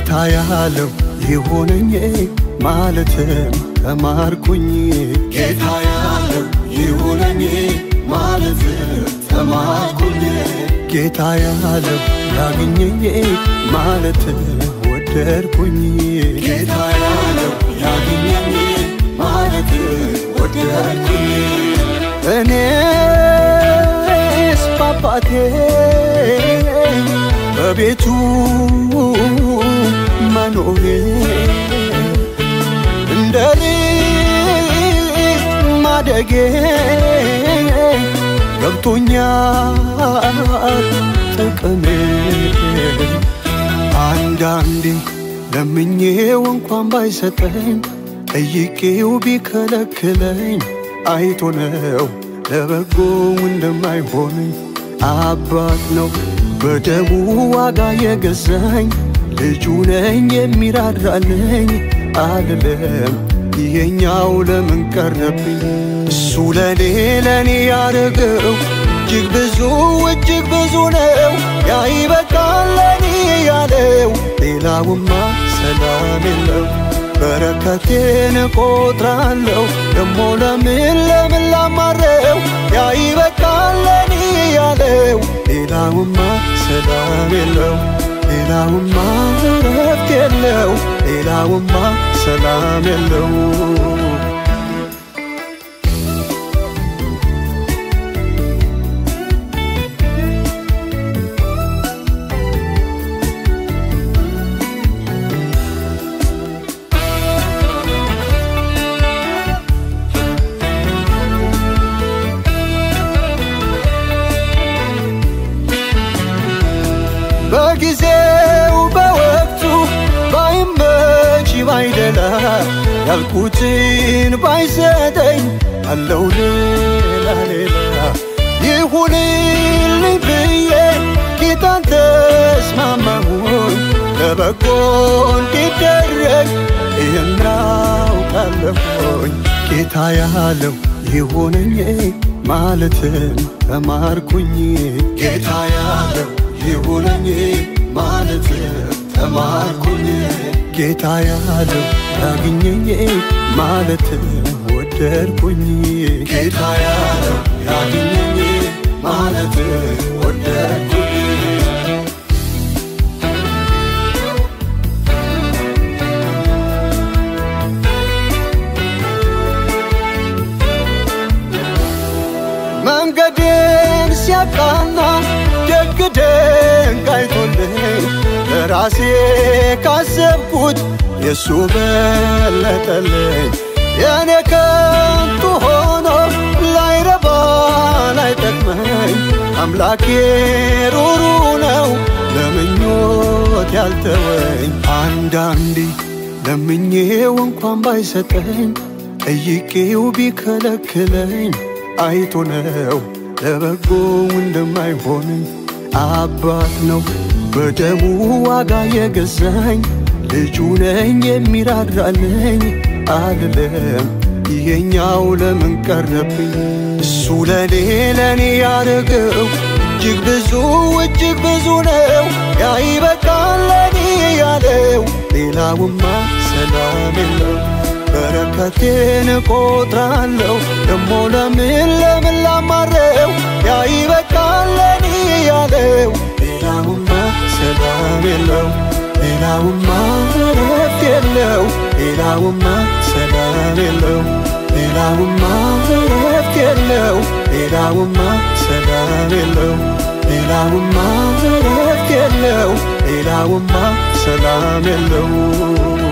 ጌታ ያለው ይሁነኝ ማለትም ተማርኩኝ ጌታ ያለው ይሁነኝ ማለትም ተማርኩኝ ጌታ ያለው ያግኘኝ ማለት ወደድኩኝ ጌታ ያለው ያግኘኝ ማለት ወደድኩኝ እኔስ ባባቴ በቤቱ መኖሬ እንደ ልጅ ማደጌ ገብቶኛል ጥቅሜ አንዳንዴ ለምኜው እንኳን ባይሰጠኝ ጠይቄው ቢከለክለኝ አይቶ ነው ለበጎ እንደማይሆነኝ አባት ነው በደሙ ዋጋ የገዛኝ ልጁ ነኝ የሚራራልኝ አልለም ይሄኛው ለምን ቀረብኝ እሱ ለኔ ለኔ ያደረገው እጅግ ብዙ እጅግ ብዙ ነው ያ ይበቃል ለኔ ያለው ሌላውማ ሰላም የለው በረከቴን እቆጥራለሁ ደሞ ለምን ለምን ላማረው ያ ይበቃል ለኔ ያለው ሌላውማ ሰላም የለው ሌላውማ እረፍት የለው ሌላውማ ሰላም የለው በጊዜው በወቅቱ ባይመች ባይደላ ያልኩትን ባይሰጠኝ አለው ሌላ ሌላ ይሁንልኝ ብዬ ጌታን ተስማማሁኝ ለበጎ እንዲደረግ ይህን አውቃለሁኝ ጌታ ያለው ይሁነኝ ማለትን ተማርኩኝ ጌታ ያለው ይሁነኝ ማለት ተማርኩኝ ጌታ ያለው ያግኘኝ ማለት ወደድኩኝ ጌታ ያለው ያግኘኝ ማለት ወደድኩኝ መንገዴን ሲያቃና ደግ ደግ አይቶልኝ ለራሴ ካሰብኩት የሱ በለጠልኝ የኔ ከንቱ ሆኖ ላይረባ ላይጠቅመኝ አምላኬ ሩሩ ነው ለምኞት ያልተወኝ አንዳንዴ ለምኜው እንኳን ባይሰጠኝ ጠይቄው ቢከለክለኝ አይቶ ነው ለበጎ እንደማይሆነኝ አባት ነው በደሙ ዋጋ የገዛኝ ልጁ ነኝ የሚራራልኝ አልለም ይሄኛው ለምን ቀረብኝ እሱ ለኔ ለኔ ያደረገው እጅግ ብዙ እጅግ ብዙ ነው ያ ይበቃል ለኔ ያለው ሌላውማ ሰላም የለው በረከቴን እቆጥራለሁ ደሞ ለምን ለምን ላማረው ያ ይበቃል ለኔ ያለው ሌላውማ ሰላም የለው ሌላውማ እረፍት የለው ሌላውማ ሰላም የለው ሌላውማ እረፍት የለው ሌላውማ ሰላም የለው ሌላውማ እረፍት የለው ሌላውማ ሰላም የለው